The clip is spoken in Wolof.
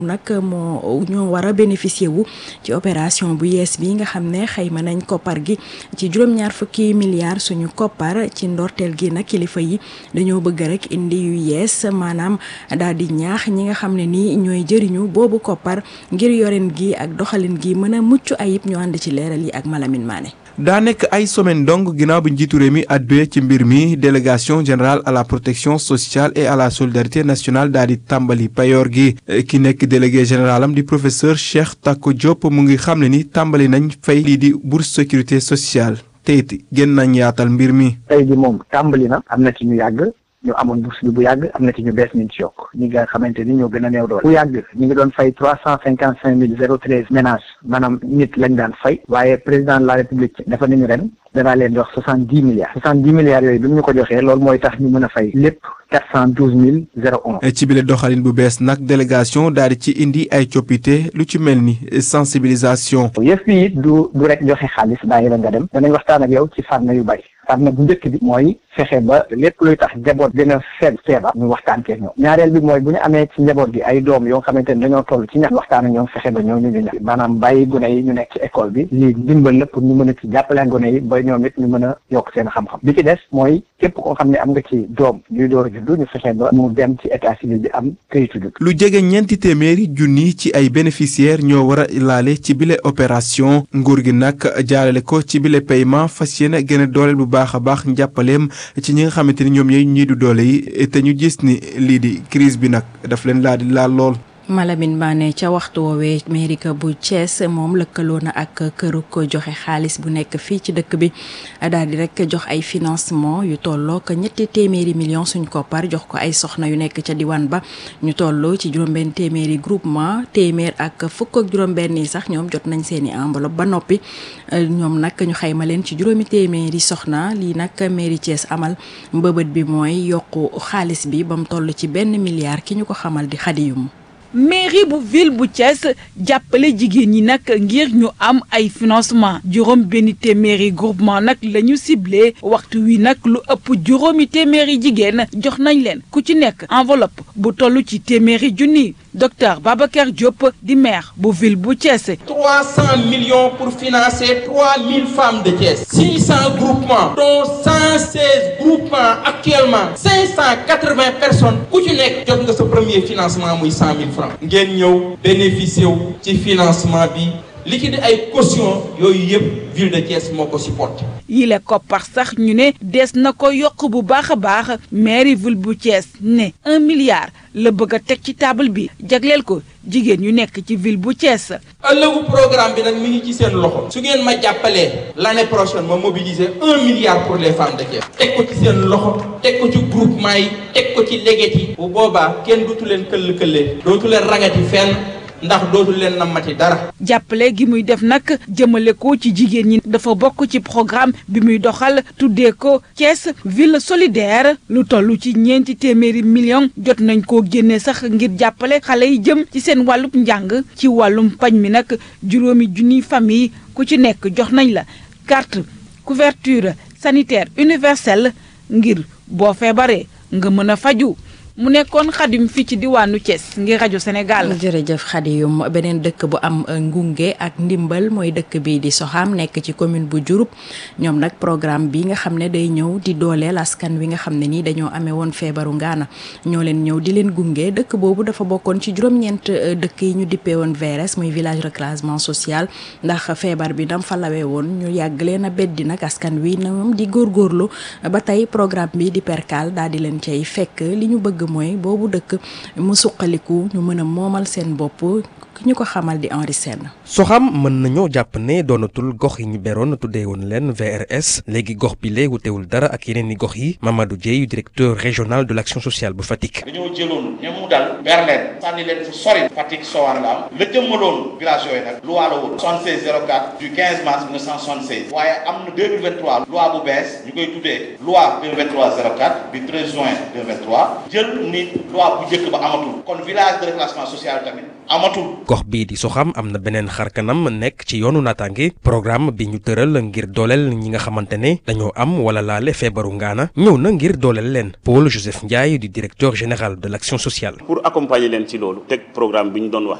nag moo ñoo war a bénéficier wu ci opération bu yees bi nga xam ne xayma nañ koppar gi ci juróom-ñaar fukki milliards suñu koppar ci ndorteel gi nag kilifa yi dañoo bëgg rek indi yu yees maanaam daal di ñaax ñi nga xam ne nii ñooy jëriñu boobu koppar ngir yorin gi ak doxalin gi mën a mucc ayib ñu ànd ci leeral yi ak Malamine Mané. daa nekk ay semaine donc ginnaaw bi njiitu réew mi àdduna ci mbir mi délégation générale à la protection sociale et à la solidarité nationale daal di tàmbali payoor gi ki nekk délégué général am di professeur Cheikh Tako Diop mu ngi xam ne ni tàmbali nañ fay lii di bourse sécurité sociale te it gën nañ yaatal mbir mi. tey ji moom tàmbali na am na ci ñu yàgg. ñu amoon bourse bi bu yàgg am na ci ñu bees ñu ci yokk ñi nga xamante ni ñoo gën a néew doole bu yàgg ñu ngi doon fay trois cent cinquante cinq mille zéro treize ménages maanaam nit lañ daan fay waaye président de la république dafa nañu ren danaa leen jox soixante dix milliards soixante dix milliards yooyu bi mu ñu ko joxee loolu mooy tax ñu mën a fay lépp quatre cent douze mille zéro un ci bile doxalin bu bees nag délégation daal di ci indi ay coppite lu ci mel ni sensibilisation. yëf yi du du rek joxe xaalis bàyyi la nga dem danañ waxtaan ak yow ci fànn yu bari fànn bu njëkk bi mooy fexe ba lépp luy tax njaboot gën a feeb feebar ñu waxtaan kee ñoom ñaareel bi mooy bu ñu amee ci njaboot gi ay doom yoo xamante ni dañoo toll ci ñax waxtaan ak ñoom fexe ba ñoom ñu ñu ñax maanaam bàyyi gone yi ñu nekk ci école bi lii ndimbal la pour ñu mën a ci jàppale gone yi ba ñoom it ñu mën a yokk seen xam-xam bi ci des mooy képp koo xam ne am nga ci doom ñuy door a juddu ñu fexe ba mu dem ci état civil bi am këyitu judd lu jege ñeenti téeméeri junni ci ay bénéficiaires ñoo war a laale ci bile opération nguur gi nag jaarale ko ci bile paiement fas yéene gën a dooleel bu baax a baax njàppaleem ci ñi nga xamante ni ñoom ñooy ñii du doole yi te ñu gis ni lii di crise bi nag daf leen laa di laal lool. Malamine Mané ca waxtu woowee mairie bu Thiès moom lëkkaloo na ak këru ko joxe xaalis bu nekk fii ci dëkk bi daal di rek jox ay financement yu tolloo ko ñetti téeméeri millions suñ koppar jox ko ay soxna yu nekk ca diwaan ba ñu toll ci juróom-benn téeméeri groupement téeméer ak fukk ak juróom-benn yi sax ñoom jot nañ seeni enveloppe ba noppi ñoom nag ñu xayma leen ci juróomi téeméeri soxna lii nag mairie Thiès amal mbëbët bi mooy yokku xaalis bi ba mu toll ci benn milliard ki ñu ko xamal di xadiyum mairie bu ville bu Thiès jàppale jigéen ñi nag ngir ñu am ay financement juróom benn téeméeri groupement nag la ñu ciblé waxtu wi nag lu ëpp juróomi téeméeri jigéen jox nañ leen ku ci nekk enveloppe bu toll ci téeméeri junni docteur Babacar Diop di maire bu ville bu Thiès. 300 millions pour financer 3000 femmes de Thiès. 600 groupements dont 116 groupements actuellement 580 personnes ku ci nekk jot nga sa premier financement muy 100 000 francs. ngeen ñëw bénéficier wu ci financement bi li ci di ay caution yooyu yëpp ville de Thiès moo ko supporté. yile koppar sax ñu ne des na ko yokk bu baax a baax mairie ville bu Thiès ne un milliard la bëgg a teg ci table bi jagleel ko jigéen ñu nekk ci ville bu Thiès. ëllëgu programme bi nag mi ngi ci seen loxo. su ngeen ma jàppalee l'année prochaine ma mobiliser un milliard pour les femmes de Thiès. teg ko ci seen loxo teg ko ci groupement yi teg ko ci léget yi. bu boobaa kenn dootu leen këll këllee. dootu leen rangati fenn. ndax dootul leen namati dara. jàppale gi muy def nag jëmale ko ci jigéen ñi dafa bokk ci programme bi muy doxal tuddee ko Thiès ville solidaire lu toll ci ñeenti téeméeri million jot nañ koo génne sax ngir jàppale xale yi jëm ci seen wàllum njàng ci wàllum pañ mi nag juróomi junniy famille ku ci nekk jox nañ la carte couverture sanitaire universelle ngir boo feebaree nga mën a faju mu nekkoon xadim fii ci diwaanu Thiès ngir rajo Sénégal. jërëjëf xadiyum beneen dëkk bu am ngunge ak ndimbal mooy dëkk bi di Soxam nekk ci commune bu Diouroup ñoom nag programme bi nga xam ne day ñëw di dooleel askan wi nga xam ne nii dañoo amee woon feebaru ngaana ñoo leen ñëw di leen gunge dëkk boobu dafa bokkoon ci juróom-ñeent dëkk yi ñu dippee woon VRS muy village reclassement social ndax feebar bi dam fa lawee woon ñu yàgg leen a beddi nag askan wi ñoom di góorgóorlu ba tey programme bi di perkal daal di leen cay fekk li ñu bëgg mooy boobu dëkk mu suqaliku ñu mën a moomal seen bopp ki ñu ko xamal di Henri Sène soxam mën nañoo jàpp ne doonatul gox yi ñu beroon tuddee woon leen VRS léegi gox bi lee wutewul dara ak yeneen i gox yi Mamadou Dieye directeur régional de l' action sociale bu Fatick. dañoo jëloon ña mu dal ber leen sànni leen fu sori Fatick Sowar la am la jëmmaloon village yooyu nag loi la woon 76 04 du 15 mars 1976 waaye am na 2023 loi bu bees ñu koy tuddee loi 2023 04 du 13 juin 2023 jël ñëpp ni loi bu njëkk ba amatul kon village de reclassement social tamit amatul gox bii di soxam am na beneen xarkanam nekk ci yoonu naataange programme bi ñu tëral ngir dooleel ñi nga xamante ne dañoo am wala laale feebaru ngaana ñëw na ngir dooleel leen Paul Joseph Ndiaye di directeur général de l'action sociale. pour accompagner leen ci loolu teg programme bi ñu doon wax